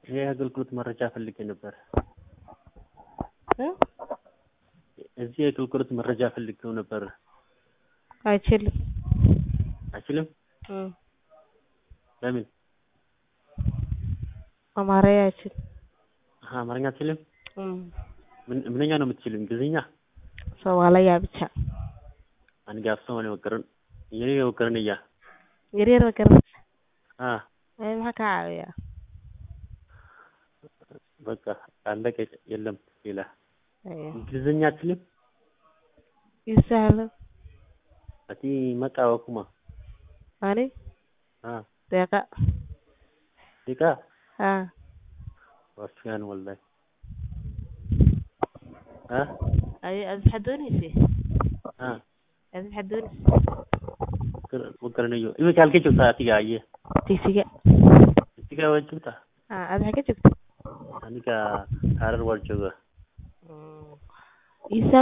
የአገልግሎት መረጃ ፈልጌ ነበር። እ? እዚህ የአገልግሎት መረጃ ፈልጌው ነበር። አይችልም። አይችልም? እም። ለምን? አማርኛ አይችልም። አሀ፣ አማርኛ አትችልም? እም። ምን ምንኛ ነው የምትችለው? እንግሊዝኛ? ሶማሊያ ብቻ aniga af Soomaali waa garan iyaniga waa garanaya yaryar ma garanaysa ha ee maxaa kaa caawiyaa በቃ አለቀ የለም ሌላ Ayo. እንግሊዝኛ አትችልም ii sahlan አቲ መቃወ ኩማ ani ha deeqa ዲቃ ha ዋስያን ወላሂ ha ayo aad maxaad dooneysay ha aad maxaad dooneysay ma garanayo iminka halkee joogtaa atiga aye tigsiga itiga waa joogtaa ha aad maxaa ka joogta aniga harar waa jooga ii